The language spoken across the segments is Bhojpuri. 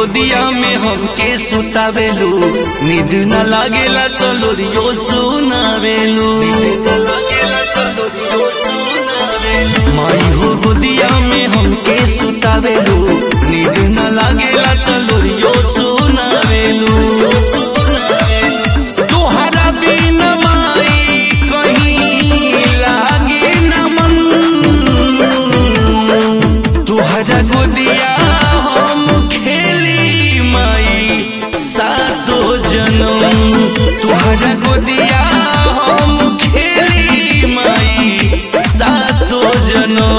गोदिया में हमके सुतावेलू नींद न लागेला तो लोरियो सुनावेलू माई हो गोदिया में हमके सुतावेलू नींद न लागेला तो लोरियो सुनावेलू तोहरा बिन माई कहीं लागे न मन तुहरा गोदिया हम खेली माई सातो जनम तुहरा गोदिया हम खेली माई सातो जनम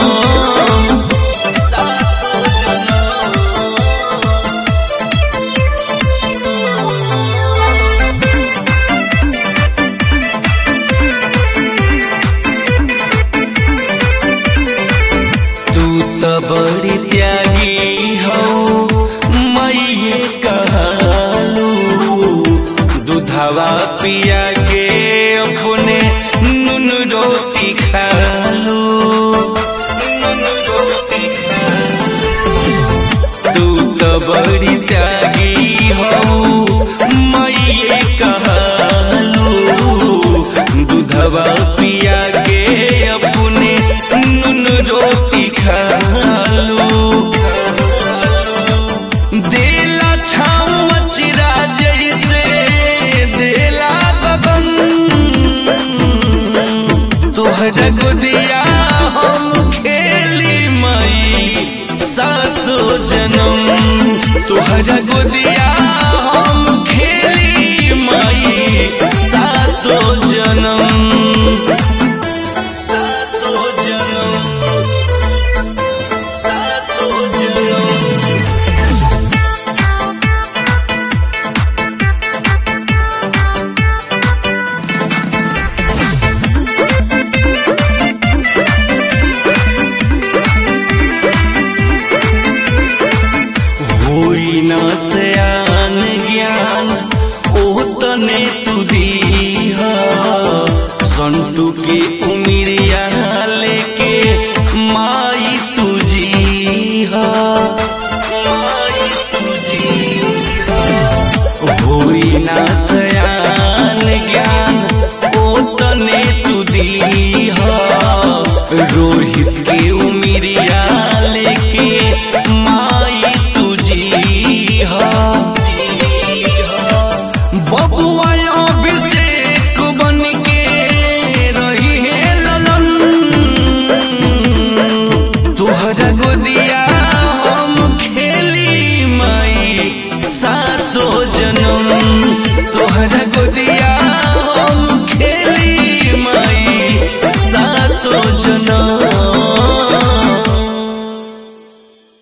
सातो तू तो बड़ी त्यागी हो मैये कहलू दूधवा पिया के अपने नुन रोटी खालू नुन रोटी खालू तू तो बड़ी त्यागी हो मैये कहलू दूधवा पिया के अपने नुन रोटी खालू देला छाँव चिरा जैसे देला बगन तोहरा गोदिया हम खेली माई सातो जनम तोहरा गोदिया हम खेली माई सातो जनम सातो जनम सातो जनम होई न सयान ज्ञान ओ तने तू दीहा संतु के उमिरिया लेके